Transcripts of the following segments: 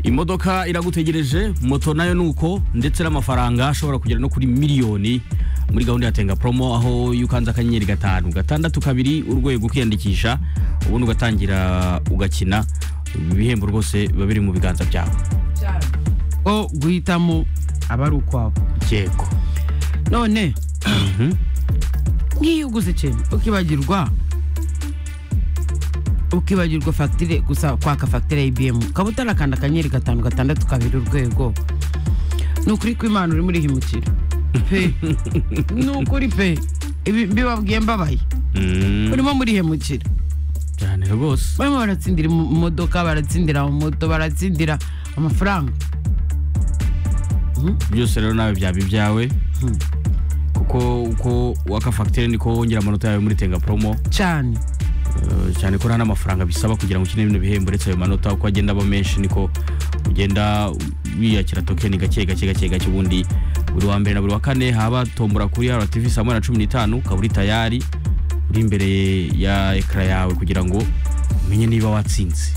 imodoka iragutegereje moto nayo ni uko ndetse n'amafaranga ashobora kugera no kuri miliyoni muri gahunda ya tenga promo aho iyo ukanze akanyenyeri gatanu gatandatu kabiri urwego ukiyandikisha ubundi ugatangira ugakina ibihembo rwose biba biri mu biganza byawe ko guhitamo aba ari ukwabo yego none nk'iyo uguze ikintu ukibagirwa ukibagirwa fagitire gusa kwaka fagitire ya ibiyemu ukaba utarakanda akanyenyeri gatanu gatandatu kabiri urwego ni ukuri ko imana urimo urihimukira pe ni ukuri pe ibi mbibabwiye mbabaye urimo murihemukira cyane rwose barimo baratsindira mu modoka baratsindira mu moto baratsindira amafaranga byose rero nawe byaba ibyawe kuko uko waka fagitire niko wongera amanota yawe muri tenga promo cyane Eh, cyane ko nta n'amafaranga bisaba kugira ngo ukine bino bihembo uretse ayo manota uko agenda aba menshi niko ugenda wiyakira tokeni gake gake gake gake ubundi buri wa mbere na buri wa kane haba tombora kuri RTV saa moya na cumi n'itanu ukaba uri tayari uri imbere ya ekara yawe kugira ngo umenye niba watsinze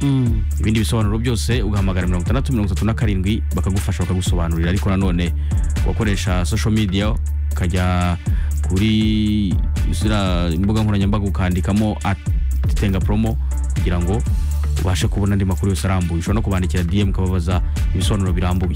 Mm. ibindi bisobanuro byose ugahamagara mirongo itandatu mirongo itatu na karindwi bakagufasha bakagusobanurira ariko nanone ugakoresha social media ukajya kuri ziriya imbuga nkoranyambaga ukandikamo tenga promo kugira ngo ubashe kubona andi makuru yose arambuye ushobora no kubandikira dm ukababaza ibisobanuro birambuye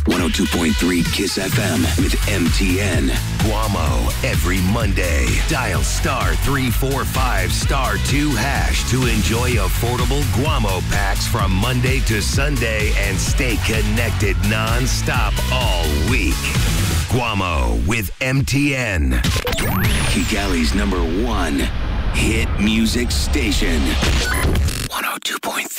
102.3 Kiss FM with MTN. Guamo every Monday. Dial star 345 star 2 hash to enjoy affordable Guamo packs from Monday to Sunday and stay connected non-stop all week. Guamo with MTN. Kigali's number one hit music station. 102.3